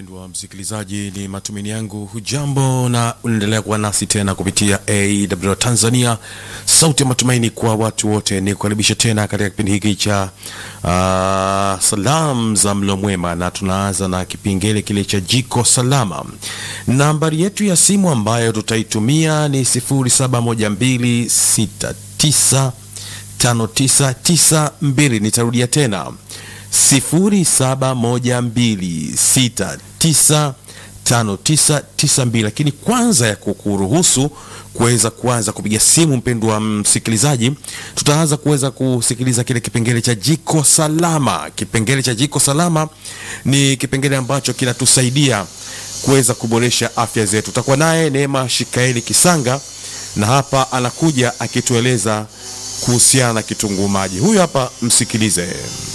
Mpendwa msikilizaji, ni matumaini yangu hujambo na unaendelea kuwa nasi tena kupitia AW Tanzania, sauti ya matumaini kwa watu wote. Ni kukaribisha tena katika kipindi hiki cha uh, salam za mlo mwema, na tunaanza na kipengele kile cha jiko salama. Nambari yetu ya simu ambayo tutaitumia ni 0712695992. Nitarudia tena 0712695992. Lakini kwanza ya kukuruhusu kuweza kuanza kupiga simu, mpendwa msikilizaji, tutaanza kuweza kusikiliza kile kipengele cha jiko salama. Kipengele cha jiko salama ni kipengele ambacho kinatusaidia kuweza kuboresha afya zetu. Tutakuwa naye Neema Shikaeli Kisanga na hapa anakuja akitueleza kuhusiana na kitunguu maji. Huyu hapa, msikilize.